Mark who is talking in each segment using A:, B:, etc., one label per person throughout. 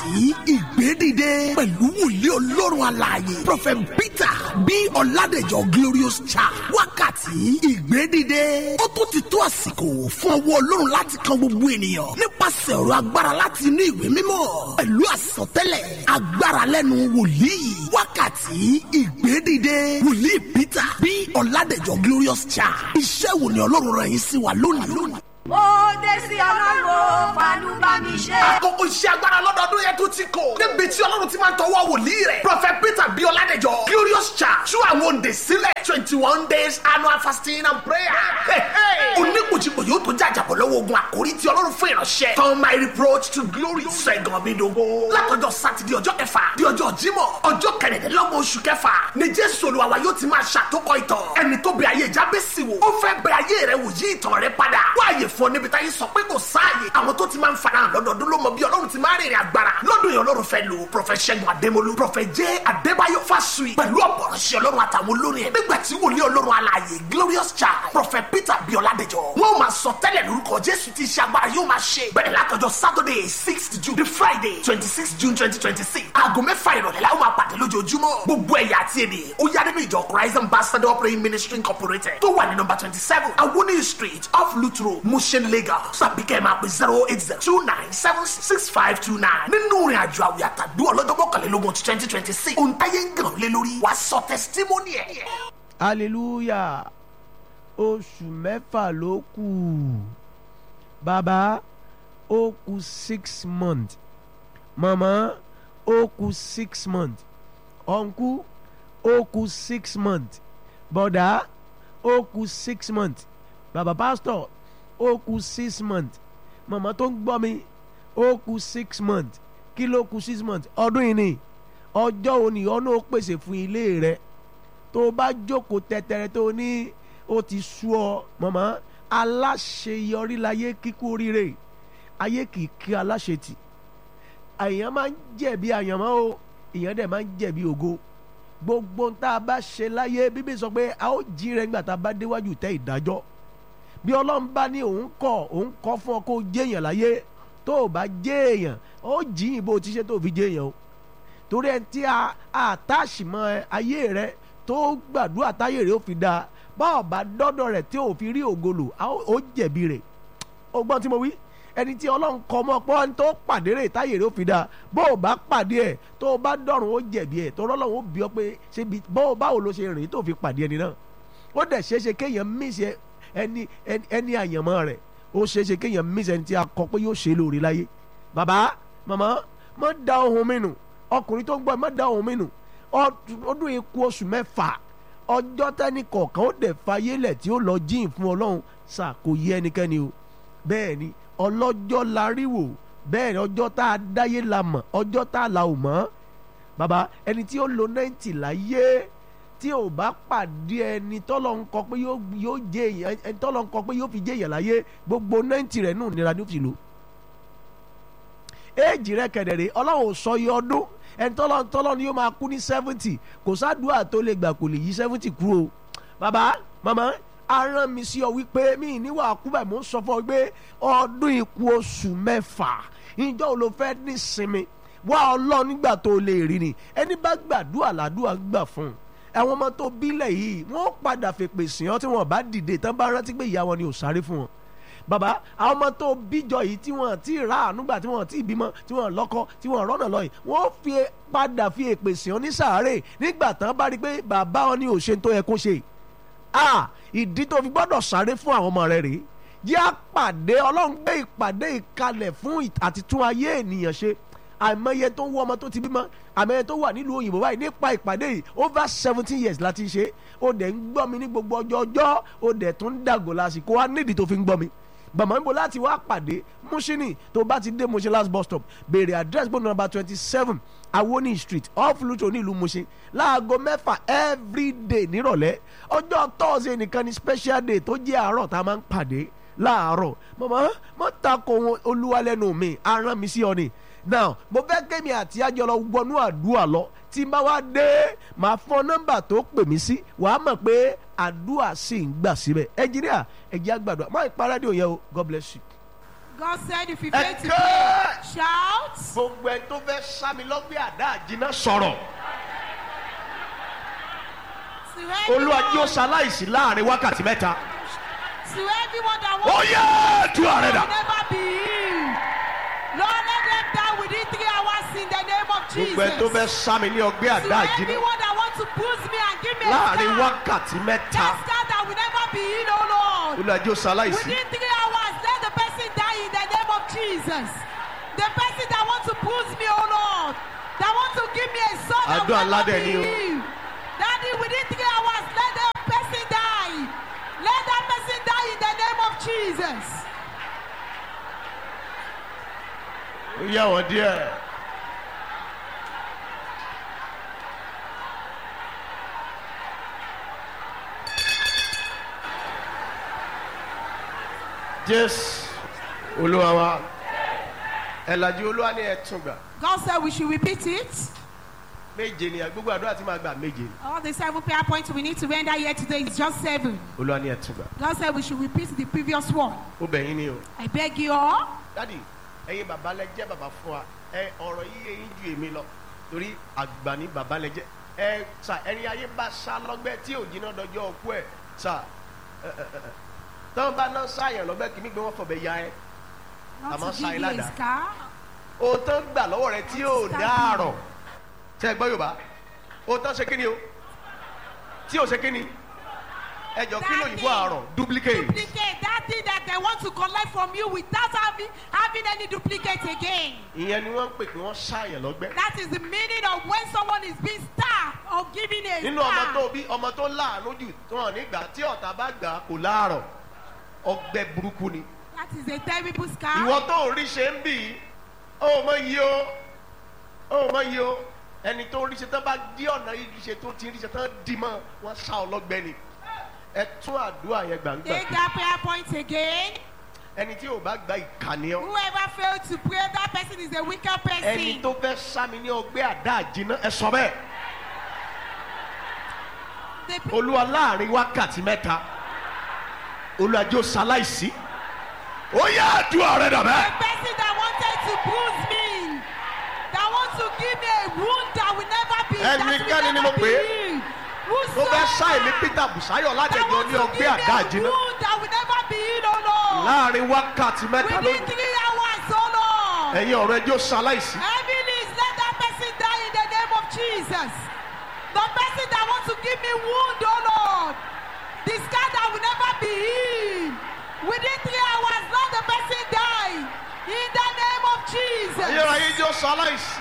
A: wákàtí ìgbédìde pẹ̀lú wòlíì ọlọ́run alààyè prophet peter bí ọ̀làdẹ̀jọ glorious child wákàtí ìgbédìde ó tún ti tó àsìkò fún ọwọ́ ọlọ́run láti kan gbogbo ènìyàn nípasẹ̀ ọ̀rọ̀ agbára láti inú ìwé mímọ́ pẹ̀lú àsọtẹ́lẹ̀ agbára lẹ́nu wòlíì wákàtí ìgbédìde wòlíì peter bí ọ̀làdẹ̀jọ glorious child iṣẹ́ wo ni ọlọ́run rẹ̀ yín sí wa lónìí.
B: ó dé sí ọlọ́run fàánú bá mi ṣe.
A: àkókò iṣẹ́ agbára lọ́dọọdún yẹn tó ti kò. níbi tí ọlọ́run ti máa ń tọwọ́ wòlíì rẹ̀. prophet peter bí ọládẹjọ glorious church tú àwọn òǹdè sílẹ̀ twenty one days annual fasting and prayer. oníkùjìkù yóò tó jàjàbọ̀ lọ́wọ́ ogun àkórí tí ọlọ́run fún ìránṣẹ́. turn my reproach to glory. sẹ́gun mi dogo. látọjọ́ sátidé ọjọ́ kẹfà di ọjọ́ jímọ̀ ọjọ́ kẹrìndínlọ́gbọ̀n oṣù kẹfà ni jésù olúwa yóò ti máa ṣàtòkọ ìtàn. ẹni tó bẹ ayé jábẹ́sì wò ó fẹ́ bẹ ayé rẹ wò yí ìtàn rẹ padà. wáyé fún ọ níbi táyé sọ pé kò sáàyè àwọn tó ti máa ń farahàn lọ́dọọdún ló mọ bí ọlọ́run ti máa rìnrìn agbára lọ́dún yẹn ọlọ́run fẹ́ lò prọfẹ̀ ṣẹ́gun adémolú prọfẹ̀ jẹ́ adébáyọ̀ fásùyì pẹ̀lú ọ̀pọ̀rọ̀ṣẹ́ ọlọ́run àtàwọn olórin ẹ̀ nígbà tí wòlíì ọlọ́run alààyè glorious child prọfẹ̀ peter bíọ́ládẹjọ wọ́n máa sọ tẹ́lẹ̀ lórúkọ jésù tí iṣẹ́ agbára yóò máa ṣe bẹ̀rẹ̀ látọjọ́ saturday sixth june the friday twenty six june twenty twenty six aago mẹ́fà ìrọ̀lẹ́ la ó máa pàdé lójoojúmọ́ gbogbo ẹ̀yà àti èdè ó yá nínú ìjọ christ ambassador praying ministry incorporated tó wà ní nọmba twenty seven awoni street off lutro mushin lagos tàbí kẹ́ ẹ̀ máa pè zero eight zero two nine seven six five two nine nínú ìrìn àjò àwìn àtàdúrà ọlọ́jọ́ mọ́kànlélógún twenty twenty six ohun táyé ń gàn lé lórí wàá sọ testimony ẹ̀.
C: hallelujah oṣù mẹ́fà ló kù bàbá ó kù six months màmá ó kù six months ọ̀nkú ó kù six months bọ̀dá ó kù six months bàbá pásítọ̀ ó kù six months màmá tó ń gbọ́ mi ó kù six months kí ló kù six months ọdún yìí ni ọjọ́ òní ọ̀nà ó pèsè fún ilé rẹ tó o bá jókòó tẹ́tẹ́rẹ́ tó o ní ó ti sú ọ màmá aláṣeyọrí láyé kíkú oríire ayé kìí kí aláṣetì àyàn máa ń jẹ̀bi àyànmọ́ o èèyàn dẹ̀ máa ń jẹ̀bi ògo gbogbo tá a bá ṣe láyé bíbí sọ pé a ó jí rẹ nígbà tá a bá déwájú tẹ́ ìdájọ́ bí ọlọ́run bá ní òun kọ̀ òun kọ́ fún ọ kó jẹ́ èèyàn láyé tó o bá jẹ́ èèyàn ó jí ìbò tí ṣe tó fi jẹ́ èèyàn o torí ẹni tí a àtàṣìmọ́ ayé rẹ tó gbàdúrà táyé rẹ ó fi dáa bá ọba dọ́dọ̀ rẹ̀ tí ò fi rí ògolo ó jẹ̀bi rẹ̀ ó gbọ́n tí mo wí ẹni tí ọlọ́run kọ́ mọ́ pọ́ ní tó pàdé rẹ̀ táyé rẹ̀ ó fi dáa bó o bá pàdé ẹ̀ tó o bá dọ̀rùn ó jẹ̀bi ẹ̀ tó rọ́lọ́run ó bí ọ pé ṣébi bó o báwo ló ṣe rìn tó fi pàdé ẹni náà ó dẹ̀ ṣeéṣe kéèyàn mísì ẹni ẹni àyànmọ́ rẹ̀ ó ṣeéṣe kéèyàn mísì ẹni tí a kọ pé yóò ṣe lóore láyé bàbá màmá má da ohun mi nù ọkùnrin tó ń gbọ́ má da ohun mi nù ọdún ikú oṣù mẹ́fà ọjọ́ tẹ́ni kọ̀ọ̀kan ó dẹ̀ fayé lẹ̀ tí ó lọ jíìn fún ọlọ́run sà kò yé ẹnikẹ́ni o bẹ́ẹ̀ ni ọlọ́jọ́ la rí wò bẹ́ẹ̀ ni ọjọ́ tá a dáyé la mọ̀ ọjọ́ tá a la ò mọ̀ bàbá ẹni tí ó lo náìtì láyé tí ò bá pàdé ẹni tọ́lọ̀ ń kọ pé yóò jẹ èèyàn ẹni tọ́lọ̀ ń kọ pé yóò fi jẹ èèyàn láyé gbogbo náìtì rẹ̀ nù nira ni ó fi lò éèjì rẹ̀ kẹ̀dẹ̀rẹ̀ ọlọ́run ò sọ iye ọdún ẹni tọ́lọ́ tọ́lọ́ ni yóò máa kú ní seventy kò sádùúà tó lè gbà kò lè yí seventy kúrò o bàbá màmá aràn mi sí ọ wípé mi níwà kú báyìí mò ń sọ fún ọ pé ọdún ikú oṣù mẹ́fà ìjọ ò ló fẹ́ ní sinmi wá ọlọ́ nígbà tó lè rí ni ẹni bá gbàdúrà làdúrà gbà fún un àwọn ọmọ tó bílẹ̀ yìí wọ́n padà fèpè sìn ọ́ tí wọ́n bá dìde tán bá rántí pé ìyá wọn ni ò sáré fún wọn bàbá àwọn ọmọ tó bíjọ yìí tí wọn ti rà ànúgbà tí wọn ti bímọ tí wọn lọ́kọ tí wọn rọ́nà lọ yìí wọ́n fi padà fi èpè sí ọ ní sàárè nígbà tán bá rí i pé bàbá wọn ní òṣè tó yẹ kó ṣe à ìdí tó fi gbọ́dọ̀ sáré fún àwọn ọmọ rẹ rèé yá pàdé ọlọ́run gbé ìpàdé ìkalẹ̀ fún àti tún ayé ènìyàn ṣe àìmọye tó ń wọ ọmọ tó ti bímọ àìmọye tó wà nílùú òyìnbó báyìí nípa ìpàdé yìí over seventeen years láti ṣe ó dẹ̀ ń gbọ́ mi ní gbogbo ọjọ́ ọjọ́ ó dẹ̀ tún ń dàgò lásìkò wá nídìí tó fi ń gbọ́ mi bàmọ́ níbo láti wá pàdé Mushin tó bá ti dé Mushin last bus stop béèrè address bó number twenty seven Awoni street off Lutro nílùú Mushin láago mẹ́fà everyday nírọ̀lẹ́ ọjọ́ Thursday nìkan ni special day tó jẹ́ àárọ̀ tá a máa ń pàdé láàárọ̀ mọ̀mọ́ mọ́ ta ko olúwa lẹ́nu mi aràn mi sí ọ ni now mo fẹ́ kémi àti àjọlọ wọnú àdúrà lọ tí n bá wá dé màá fọ nọ́mbà tó pè mí sí wàá mọ̀ pé àdúrà sì ń gbà síbẹ̀ ẹnjìníà ẹ̀jẹ̀ àgbàdo máa ń pa rédíò yẹn o God bless you.
B: God said if you fail to
C: Ẹ̀kẹ́!
B: pray, shout.
C: gbogbo ẹni tó fẹ́ sámi lọ́gbẹ́ àdá àjìnà sọ̀rọ̀
B: To
C: olúwa jí ó
B: everyone,
C: ṣaláìsí láàrin wákàtí mẹ́ta
B: to everyone that
C: ó
B: wants
C: yẹ tú ààrẹ
B: to
C: dà
B: never be healed. Lord, let them die within three hours in the name of
C: gbogbo ẹni tó
B: Jesus.
C: fẹ́ sámi ní ọgbẹ́
B: To
C: àdá àjìnà
B: everyone that wants to push me and give me a
C: láàrin
B: scar,
C: wákàtí mẹ́ta
B: that scar that will never be healed, oh Lord.
C: olúwa jí ó ṣaláìsí
B: Within three hours, let the person die in the name of Jesus. The person that wants to push me, oh Lord, that wants to give me a son that
C: Àdúrà
B: will
C: ńlá
B: never
C: dẹ̀
B: be
C: ni o.
B: healed. Daddy, within three hours, let the person die. Let that person die in the name of Jesus.
C: ó yẹ wọ́n díẹ̀. jésù olúwa wa ẹ̀làjì olúwa ní ẹ̀tún gbà
B: God said we should repeat it.
C: méje ni gbogbo àdúrà tí màá gbà méje ni
B: All the seven prayer points we need to render here today is just seven.
C: olúwa ní ẹ̀tún gbà
B: God said we should repeat the previous one.
C: ó bẹ̀ yín ni o.
B: I beg you all.
C: dádì ẹ̀yin bàbá lẹ jẹ́ bàbá fún wa ẹ ọ̀rọ̀ yìí eyín ju èmi lọ torí àgbà ní bàbá lẹ jẹ́ ẹ sà ẹni ayé bá sá lọ́gbẹ́ tí ò jiná dọjọ́ ọkú ẹ̀ sà ẹ ẹ ẹ tọ́wọ́n bá náà sáyàn lọ́gbẹ́ kìíní gbé wọ́n fọ̀bẹ ya ẹ
B: Not
C: Àmọ́
B: to give you
C: Ṣáílà
B: a
C: dà.
B: scar.
C: o tán gbà lọ́wọ́ rẹ tí ò dáàrọ̀ tẹ́ ẹ gbọ́ yorùbá o tán ṣe kíni o tí ò ṣe kíni ẹ jọ kí lóyìnbó àárọ̀ duplicate
B: duplicate that thing that they want to collect from you without having having any duplicate again.
C: ìyẹn ni wọ́n ń pè pé wọ́n sáyàn lọ́gbẹ́
B: That is the meaning of when someone is being starved or giving a
C: nínú ọmọ tó
B: star.
C: bí ọmọ tó láàánú jù tó hàn nígbà tí ọ̀tá bá gbà á kò láàrọ̀ ọgbẹ́ burúkú ni
B: That is a terrible scar.
C: ìwọ tó ń rí ṣe ń bì í ó mọ iye o ó mọ iye o ẹni tó ń rí ṣe tán bá dí ọ̀nà yìí ṣe tó ti rí ṣe tán dì mọ́ wọ́n sá ọlọ́gbẹ́ ni ẹ tún àdúrà yẹn gbàǹgbà
B: Take that prayer point again.
C: ẹni tí ò bá gba ìkànnì ọ
B: Whoever failed to pray, that person is a wicked
C: ẹni
B: person.
C: tó fẹ́ sámi ní ọgbẹ́ àdá àjìná ẹ sọ bẹ́ẹ̀
B: The pe-
C: olúwa láàrin wákàtí mẹ́ta olúwa jó ṣaláìsí ó yá àdúrà rẹ dàbẹ́.
B: the person that wanted to bruise me, that wants to give me a wound that will never be, that
C: Ẹnikẹ́ni
B: will
C: ni mo
B: never
C: pè é.
B: be healed.
C: tó fẹ́ sá èmi
B: Whosoever
C: peter busayo
B: that
C: ládẹjọ
B: wants
C: ní
B: to
C: ọgbẹ́
B: give
C: àdá
B: me a
C: àjìná
B: wound that will never be healed, oh Lord.
C: láàrin wákàtí mẹ́ta
B: Within
C: lónìí
B: three hours, oh Lord.
C: ẹ̀yin ọ̀rọ̀ ẹjọ́ ṣaláìsí
B: Heaven is let that person die in the name of Jesus. The person that wants to give me wound, oh Lord. The scar that will never be healed. Within three hours, let the person die. In the name of Jesus.
C: ẹ̀yin ọ̀rọ̀ ẹjọ́ ṣaláìsí.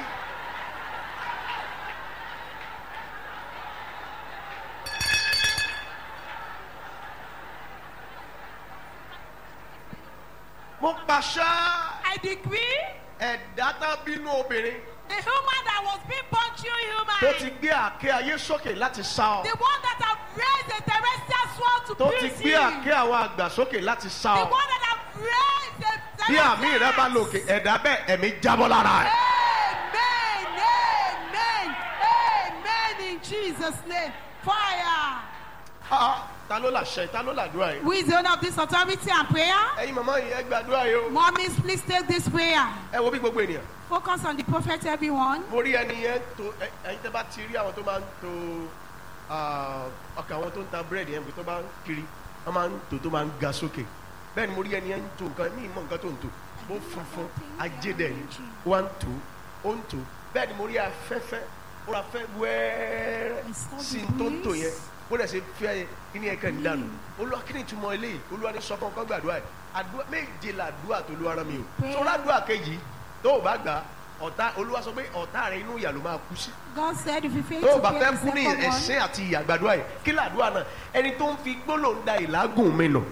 C: mo pàṣẹ
B: I decree
C: ẹ̀dá tán bínú obìnrin
B: the human that was being born through human,
C: tó ti gbé àké ayé sókè láti sá ọ
B: the one that have raised a terrestrial sword to
C: tó ti
B: pierce
C: gbé
B: you,
C: àké àwọn àgbà sókè láti sá
B: the
C: ọ
B: one that have raised a
C: bí àmì rẹ bá
B: terrestrial
C: lòkè ẹ̀dá bẹ́ẹ̀ ẹ̀mí jábọ́ lára ẹ̀.
B: Amen. Amen. Amen. In Jesus' name. Fire.
C: Ah, ta ló làṣẹ ta ló làdúrà yìí.
B: Who is the owner of this authority and prayer?
C: ẹ̀yin màmá yìí ẹ gbàdúrà yìí o.
B: Mommies, please take this prayer.
C: ẹ wo bí gbogbo ènìyàn.
B: Focus on the prophet, everyone.
C: mo rí ẹni yẹn tó ẹ- ẹyin tẹ bá ti rí àwọn tó máa ń to ah, ọkà àwọn tó ń ta búrẹ́dì yẹn tó bá ń kiri wọ́n máa ń tò tó máa ń ga sókè bẹ́ẹ̀ ni mo rí ẹni yẹn ń to nǹkan ní ìmọ̀ nǹkan tó ń tò ó funfun ajédè ni ó wá ń tò ó ń tò bẹ́ẹ̀ ni mo rí afẹ́fẹ́ ó ra fẹ́ wẹ́ẹ́rẹ́ sí i tó ń tò yẹn bó dẹ̀ ṣe fẹ́ kíní ẹ̀kẹ́ ń dànù olúwa kí ni ìtumọ̀ eléyìí olúwa ní sọ fún ọkọ gbàdúrà yìí àdúrà méje làdúrà tó olúwa rán mi o tó ládùúrà kejì tó o bá gbà ọ̀tá olúwa sọ pé ọ̀tá rẹ inú ìyà ló máa kú sí
B: God said if you fail
C: tó o
B: to
C: bá
B: pray
C: fẹ́
B: the
C: kú ní
B: second one,
C: ẹ̀sìn àti ìyà gbàdúrà yìí kí làdúrà náà ẹni tó ń fi gbólóhùn da ìlágùn mi nù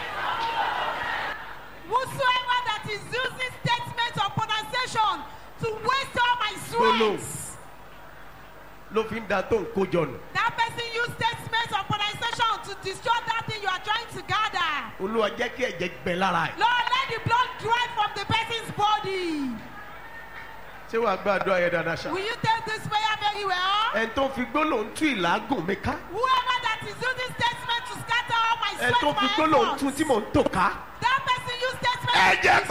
B: whosoever that is using statement of pronunciation to waste all my
C: Gbólóhùn.
B: sweat,
C: ló fi ń da tó ń kójọ nù
B: that person use statement of pronunciation to destroy that thing you are trying to gather.
C: olúwa jẹ́ kí ẹ̀jẹ̀ gbẹ lára ẹ̀
B: Lord, let the blood dry from the person's body.
C: ṣé wàá gbàdúrà yẹn dáadáa ṣá
B: Will you take this prayer very well?
C: ẹni tó ń fi gbólóhùn tú ìlágùn mi ká
B: Whoever that is using statement to scatter all my
C: ẹni
B: sweat,
C: tó ń fi
B: my
C: gbólóhùn
B: efforts,
C: tú tí mò ń tò ká
B: that person use statement
C: ẹ̀jẹ̀
B: to
C: kó
B: destroy.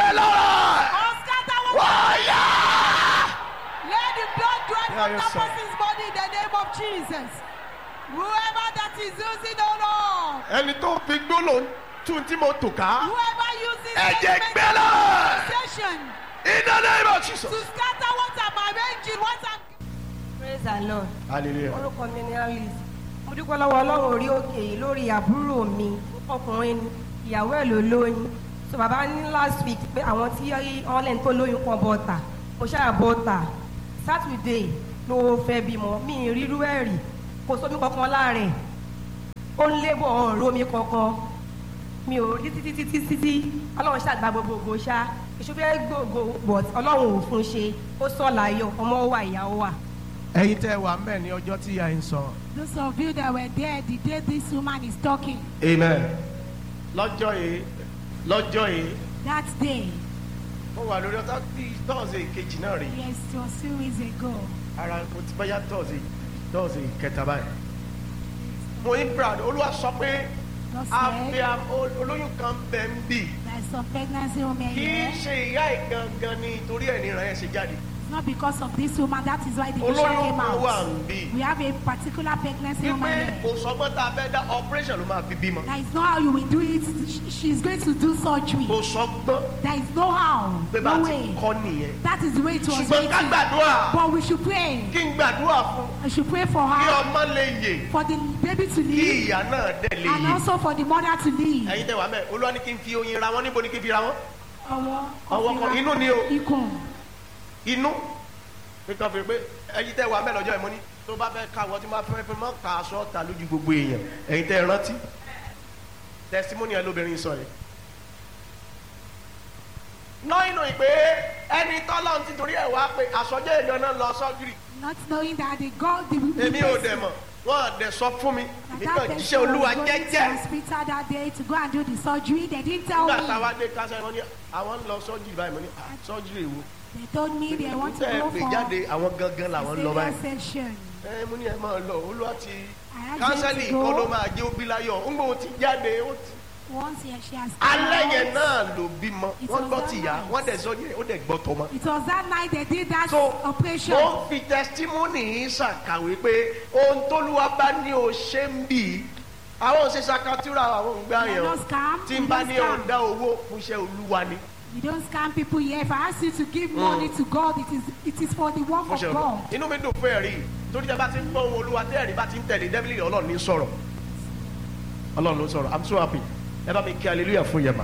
C: lára
B: Or scatter what
C: wáyà.
B: Let the blood drive
C: Yeah,
B: from
C: yes,
B: that
C: sir.
B: person's body in the name of Jesus. Whoever that is using, oh Lord.
C: ẹni tó fi gbólóhùn tún tí mo tò ká
B: Whoever uses
C: ẹ̀jẹ̀
B: element
C: gbẹ́lá
B: of station
C: iná name of Jesus.
B: to scatter what I'm arranging, what I'm
D: praise the lord
C: hallelujah.
D: orúkọ mi ni alice mo dúpẹ́ lọ́wọ́ ọlọ́run orí òkè yìí lórí àbúrò mi ọkùnrin ni ìyàwó ẹ̀ ló lóyún so bàbá ní last week pé àwọn tí wọ́n lẹ́nu tó lóyún kan bọ́ta mo ṣáà bọ́ta saturday ló fẹ́ bímọ mi ì rírú ẹ̀ rí kò sómi kankan láàrẹ̀ ó ń lébọ̀ ọ̀rọ̀ mi kankan mi ò rí títí títí títí ọlọ́run ṣàgbà gbogbogbò ṣá ìṣúfẹ́ gbogbo but ọlọ́run ò fún ṣe ó sọ̀ láyọ̀ ọmọ wà ìyàwó wà.
C: ẹ̀yin tẹ́ wà mẹ́ ní ọjọ́ tí a ń sọ.
B: Those of you that were there the day this woman is talking,
C: amen. lọ́jọ́ yìí lọ́jọ́ yìí
B: that day,
C: mo wà lórí ọtá bí tọ́ọ̀sì kejì náà rí
B: yes, it was two weeks ago.
C: ara mo ti báyà tọ́ọ̀sì tọ́ọ̀sì kẹta báyìí. mo ní brad olúwa sọ pé
B: God
C: àfi
B: said,
C: olóyún kan bẹ̀ ń bì
B: there's some pregnancy women
C: kì í
B: here.
C: ṣe ìyá ìgangan ni torí ẹ̀ níran ẹ̀ ṣe jáde.
B: It's not because of this woman, that is why the vision
C: olóyún
B: came
C: kan wà
B: out.
C: ń bì.
B: We have a particular pregnancy
C: wípé
B: woman
C: kò
B: here.
C: sọgbọ́n tá a fẹ́ dá operation ló máa fi bímọ.
B: That is not how you will do it. Sh- She's going to do surgery.
C: kò sọgbọ́n
B: There is no how,
C: pé bá a
B: no
C: ti
B: way.
C: kọ́ nìyẹn.
B: That is the way it was
C: ṣùgbọ́n ká
B: written.
C: gbàdúrà
B: But we should pray.
C: kí n gbàdúrà fún
B: We should pray for
C: kí
B: her,
C: ọmọ lè yè
B: for the baby to
C: kí
B: live,
C: ìyá náà dẹ̀ lè
B: and
C: yè.
B: also for the mother to live.
C: ẹ̀yin tẹ́ wà mẹ́ olúwa ní kí n fi oyin ra wọn níbo ni kí n fi ra wọn.
B: Ọwọ́
C: ọwọ́ kan inú ni o
B: ikùn.
C: inú nǹkan fi pé ẹ̀yin tẹ́ wà mẹ́ lọ́jọ́ ìmọ̀ ni tó bá fẹ́ ká wọ́n tí máa fẹ́ fẹ́ mọ́ ká aṣọ ta lójú gbogbo èèyàn ẹ̀yin tẹ́ rántí testimony ẹ lóbìnrin sọ yẹn. náà inú ìpè ẹni tọ́lọ́ ti torí ẹ̀ wá pé àsọjọ́ èèyàn náà lọ sọ́júrì
B: Not knowing that the God, the, the
C: èmi ò
B: person-
C: dẹ̀ mọ̀ wọ́n dẹ̀ sọ fún mi
B: that
C: èmi
B: that
C: kàn
B: person
C: jíṣẹ́
B: was
C: olúwa
B: going to
C: jẹ́jẹ́
B: hospital that day to go and do the surgery. They didn't tell
C: nígbà
B: me.
C: táwa dé kásẹ̀ wọn ní àwọn ń lọ sọ́júrì báyìí mo ní "Ah, sọ́júrì èwo
B: They told me they want to
C: tẹ́ ẹ
B: go
C: pè
B: for
C: jáde àwọn gangan làwọn ń lọ báyìí.
B: cesarean section.
C: ẹ mo ní ẹ máa lọ olúwa ti
B: I have
C: kánsẹ́lì
B: to go.
C: kọ́ ló máa jẹ́ òbí láyọ̀ ńgbò ti jáde ó ti.
B: Once here she has
C: alẹ́
B: come
C: yẹn
B: out.
C: náà ló bímọ
B: It
C: wọ́n
B: was
C: gbọ́
B: that
C: tìyá
B: night.
C: wọ́n dẹ̀ sọ yẹn ó dẹ̀ gbọ́ tọmọ.
B: It was that night they did that
C: so
B: operation.
C: mo fi testimony yìí ṣàkàwé pé ohun tóluwa bá ní o ṣe ń bì í àwọn ò ṣe ṣàkàtúrà àwọn ò ń gbà
B: We
C: yẹn
B: don't scam.
C: tí
B: We
C: n bá
B: don't
C: ní o
B: scam.
C: dá owó fún iṣẹ́ olúwa ni
B: You don't scam people here. If I ask you to give money to God, it is it is for the work
C: fún
B: of
C: iṣẹ́
B: God.
C: olúwa. inú mi dùn fún ẹ̀rí torí tẹ bá ti ń gbọ́ ohun olúwa tẹ́ ẹ̀rí bá ti ń tẹ̀lé dẹ́bìlì ọlọ́run ní sọ̀rọ̀ ọlọ́run ló sọ̀rọ̀ i'm so happy ẹ bá mi kí hallelujah fún yẹn mà.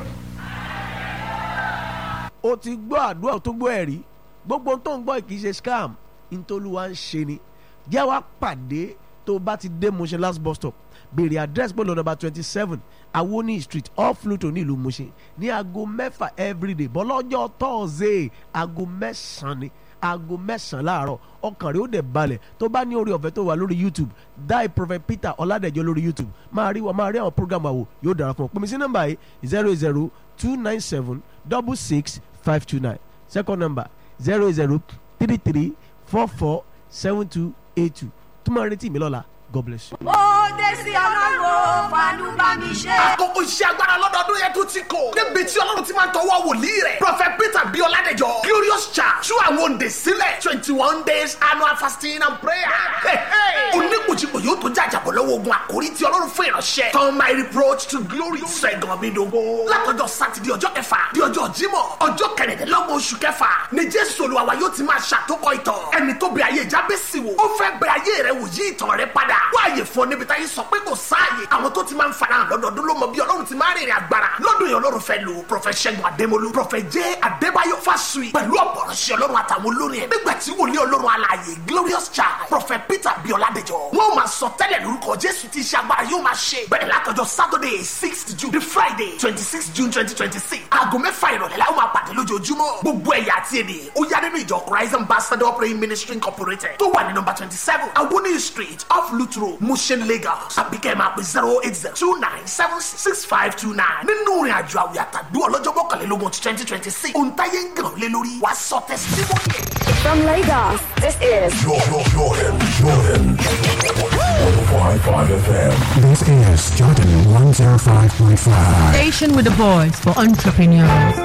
C: o ti gbọ́ àdúrà tó gbọ́ ẹ̀rí gbogbo tó ń gbọ́ kì í ṣe scam ntòlúwa ń ṣe ni jẹ́ wá pàdé tó bá ti dé Mushin last bus stop béèrè address pẹ̀lú number twenty seven awoni street off Luto ní ìlú Mushin ní aago mẹ́fà everyday bọ́lọ́jọ́ tọ́ọ̀zẹ̀ aago mẹ́sàn-án ni aago mẹ́sàn-án láàárọ̀ ọkàn rẹ̀ ó dẹ̀ balẹ̀ tó bá ní orí ọ̀fẹ́ tó wà lórí youtube die prophet peter ọ̀làdẹ̀jọ́ lórí youtube máa rí wa máa rí àwọn program àwò yóò dára fún ọ pèmí sí nọ́mbà yìí zero zero two nine seven double six five two nine second number zero zero three three four four seven two eight two tó máa retí mi lọ́la god bless you.
E: ó dé sí ọlọ́run fàánú bá mi ṣe.
A: àkókò iṣẹ́ agbára lọ́dọọdún yẹn tún ti kò. níbi tí ọlọ́run ti máa ń tọwọ́ wòlíì rẹ̀. prophet peter bí ọládẹjọ glorious church tú àwọn òǹdè sílẹ̀ twenty one days annual fasting and prayer. oníkùjìkù yóò tó jàjàbọ̀ lọ́wọ́ ogun àkórí tí ọlọ́run fún ìránṣẹ́. turn my reproach to glory. sẹ́gun mi dogo. látọjọ́ sátidé ọjọ́ kẹfà di ọjọ́ jímọ̀ ọjọ́ kẹrìndínlọ́gbọ̀n oṣù kẹfà ni jésù olúwa yóò ti máa ṣàtòkọ ìtàn. ẹni tó bẹ ayé jábẹ́sì wò ó fẹ́ bẹ ayé rẹ wò yí ìtàn rẹ padà. wáyé fún ọ níbi táyé sọ pé kò sáàyè. àwọn tó ti máa ń farahàn lọ́dọọdún ló mọ bí ọlọ́run ti máa rìnrìn agbára. lọ́dún yẹn ọlọ́run fẹ́ lò prọfẹ̀t ṣẹ́gun adémolú prọfẹ̀t jẹ́ adébáyọ̀ fásùyì pẹ̀lú ọ̀pọ̀rọ̀ṣẹ́ ọlọ́run àtàwọn olórin ẹ̀. nígbà tí wòlíì ọlọ́run alààyè glorious child prọfẹ̀t peter bíọ́ládẹjọ. wọ́n máa sọ tẹ́lẹ̀ lórúkọ jésù tí iṣẹ́ agbára yóò máa ṣe. bẹ̀rẹ̀ látọjọ́ saturday sixth june the friday twenty six june twenty twenty six. aago mẹ́fà ìrọ̀lẹ́ la ó máa pàdé lójoojúmọ́. gbogbo ẹ̀yà àti èdè ó yá nínú ìjọ christ ambassador praying ministry incorporated tó wà ní nọmba twenty seven awoni street off lutro mushin lagos àbíkẹ́ máa pè zero eight zero two nine seven six five two nine nínú ìrìn àjò àwìn àtàdú ọlọ́jọ́ mọ́kànlélógún twenty twenty six òǹtayé ń gàn lé lórí wàá sọ tẹsítímọ́nì.
F: From Lagos, this is
G: Jordan, Jordan, Jordan. 105.5 FM.
H: This is Jordan 105.5.
I: Station with a voice for entrepreneurs.